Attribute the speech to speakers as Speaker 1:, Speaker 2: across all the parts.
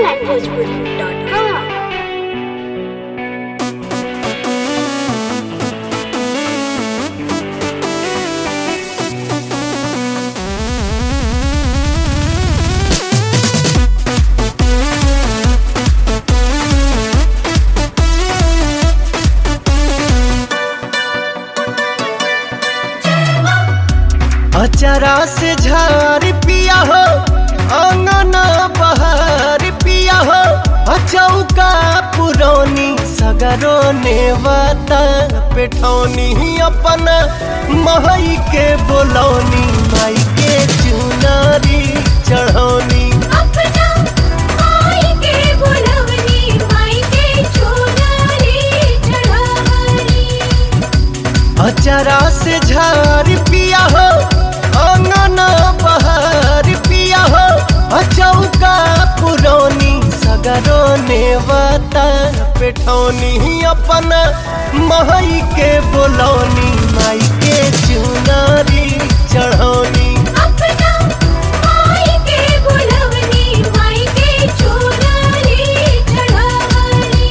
Speaker 1: onlinebhojpuri.com
Speaker 2: अचरा से झार पिया हो अंगना बहार पिया हो अचौका पुरौनी सगरो नेवता पेठौनी अपन महई के बोलौनी माई के चुनारी चढ़ौनी
Speaker 1: अपना माई के बुलवनी माई के चुनरी चढ़ावनी
Speaker 2: अचरा से झार पिया हो अंगना बहार पिया हो अचौका पुरौनी सगरो नेवता पेठौनी अपन महई के बोलौनी माई के चुनारी चढ़ौनी
Speaker 1: अपना माई के बुलवनी माई के चुनरी चढ़ावनी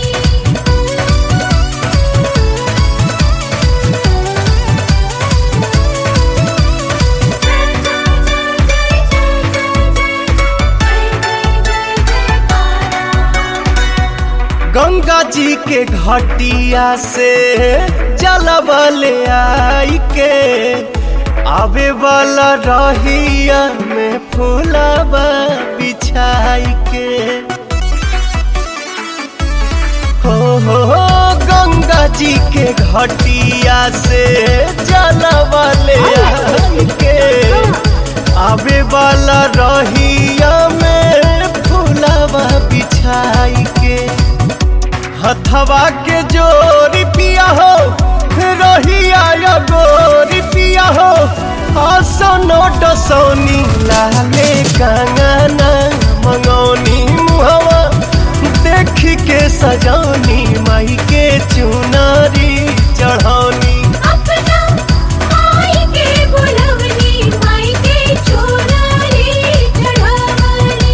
Speaker 2: गंगा जी के घटिया से जलबले आई के आवे वाला रहिया में फूलबा बिछाई के हो हो हो गंगा जी के घटिया से जलबले आई के आवे वाला रहिया में फूलबा बिछाई के हथवा के जोरी पिया हो रहिया या गोरी पिया हो आसनो डसौनी लाले कंगना मंगौनी मुहवा देख के सजौनी माई के चुनारी चढ़ौनी
Speaker 1: अपना माई के बुलवनी माई के चुनरी चढ़ावनी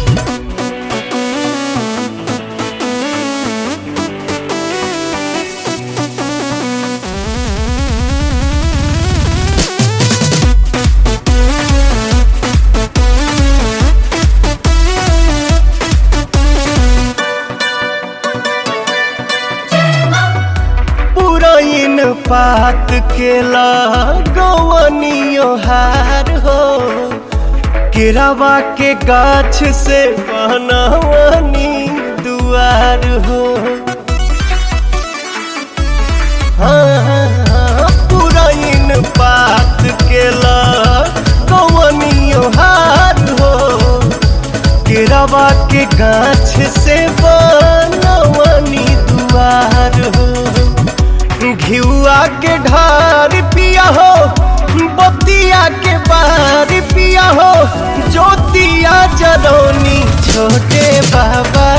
Speaker 2: पुरैन पात के लगवनियो हार हो केरावा के गाछ से बनवनी दुआर हो हाँ, पुरैन पात के लगवनियो हार हो केरावा के गाछ से बनवनी दुआर हो घिउआ के ढार पिया हो बतिया के बार पिया हो ज्योतिया जरौनी छोटे बाबा